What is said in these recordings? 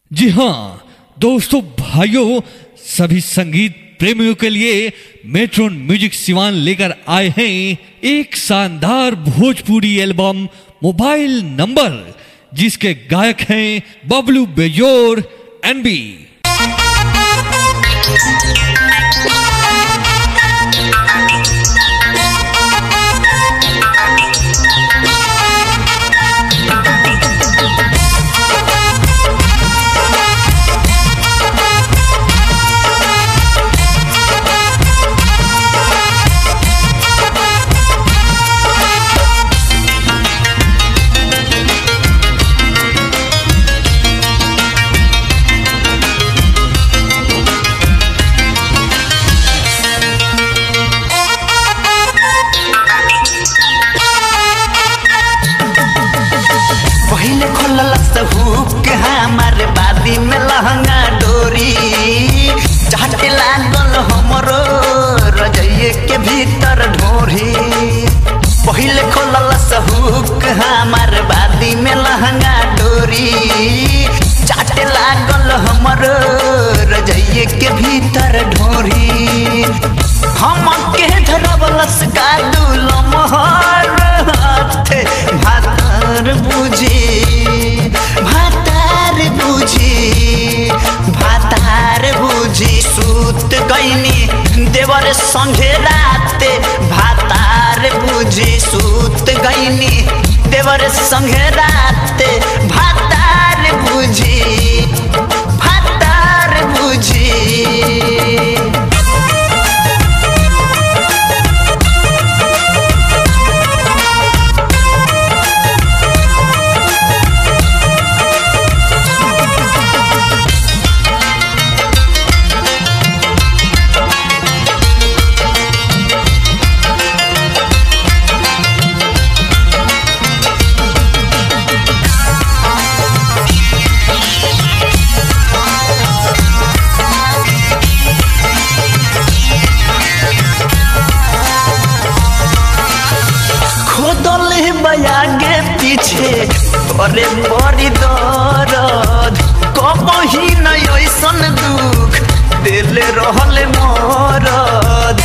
जी हाँ दोस्तों भाइयों सभी संगीत प्रेमियों के लिए मेट्रोन म्यूजिक सिवान लेकर आए हैं एक शानदार भोजपुरी एल्बम मोबाइल नंबर जिसके गायक हैं बबलू बेजोर एनबी पहिले खोलल हुक हमार बादी में लहंगा डोरी चाटे लागल हमरो रजइये के भीतर ढोरी पहिले खोलल हुक हमार बादी में लहंगा डोरी चाटे लागल हमरो रजइये के भीतर ढोरी हम के धरबलस का दुल मोहर हाथे भातर बुझी भातार बुझी भातार बुझी सूत गईनी देवर संगे राते भातार बुझी सूत गईनी देवर संगे राते भातार बुझी भातार बुझी खोदल बयागे पीछे अरे बड़ी दर्द कबही न ऐसन दुख दिल रहल मरद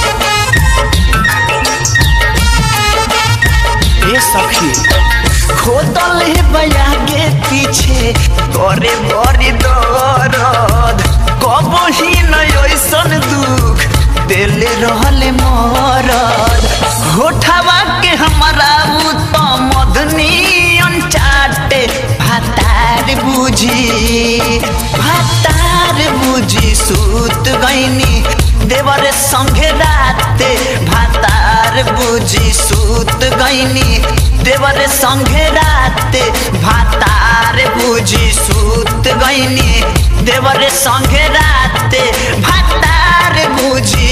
ए सखी खोदल बयागे पीछे अरे बड़ी दर्द कबही न ऐसन दुख दिल रहल मरद होठवा के हमारा उ तो मदनी अनचाटे भातार बुझी भातार बुझी सूत गईनी देवर संगे राते भातार बुझी सूत गईनी देवर संगे राते भातार बुझी सूत गईनी देवर संगे राते भातार बुझी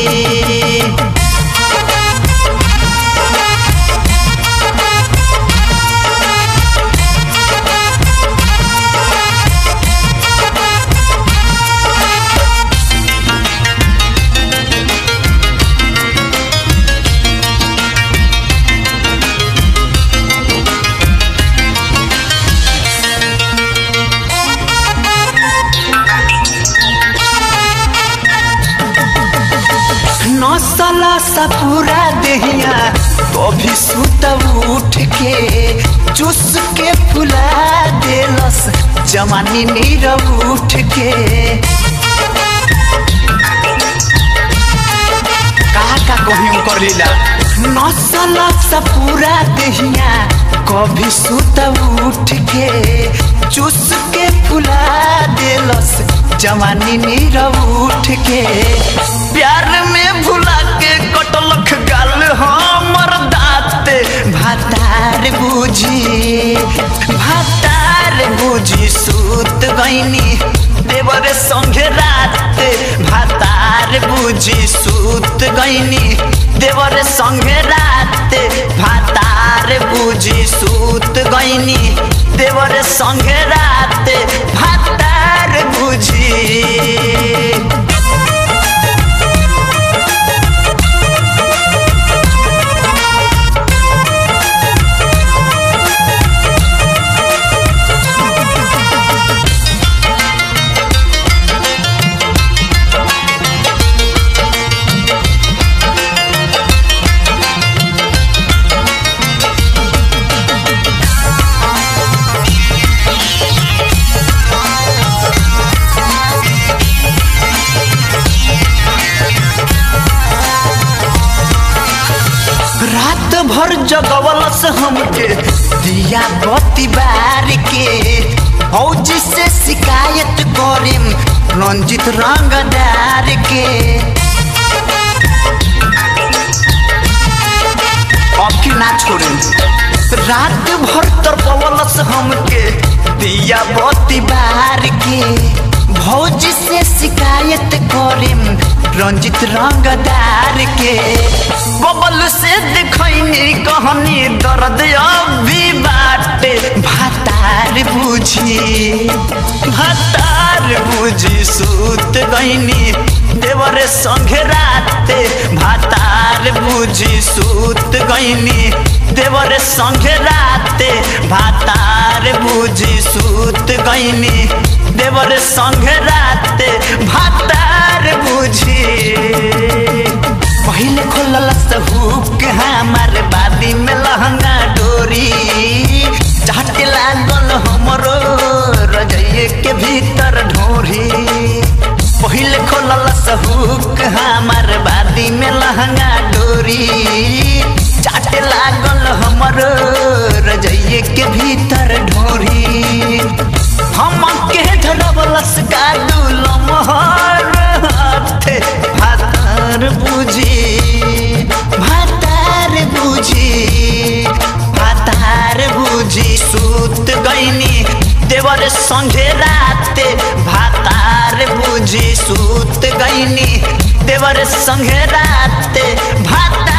नौसला सा पूरा देहिया कभी सुत उठ के चुस के फुला देलस जवानी नीरव उठ के का का कहीं कर लीला नौसला सा पूरा देहिया कभी सुत उठ के चुस के फुला देलस जवानी नीरव उठ के प्यार में भुला के कटलख गाल हमर दाते भातार बुझी भातार बुझी सूत गईनी देवर संगे राते भातार बुझी सूत गईनी देवर संगे राते भातार बुझी सूत गईनी देवर संगे राते भातार बुझी भर जगवलस हमके दिया बत्ती बार के फौजी से शिकायत करेम रंजित रंगदार के अब की ना छोड़े रात भर तरपवलस हमके दिया बत्ती बार के भौजी से शिकायत करेम रंजित रंगदार के बबल से दिखैनी कहनी दर्द अभी बाटे भातार बुझी भातार बुझी सूत गईनी देवरे संगे राते भातार बुझी सूत गईनी देवरे संगे राते भातार बुझी सूत गईनी देवर संगे राते भातार बुझी पहले खोलल हुक हमार बादी में लहंगा डोरी चाटे लागल हमरो रजइए के भीतर ढोरी पहले खोलल हुक हमार बादी में लहंगा डोरी चाटे लागल हमरो रजइए के भीतर ढोरी हम के धरवलस का दुलमहर हाथे भातार बुझी भातार बुझी भातार बुझी सूत गईनी देवर संगे राते भातार बुझी सूत गईनी देवर संगे राते भातार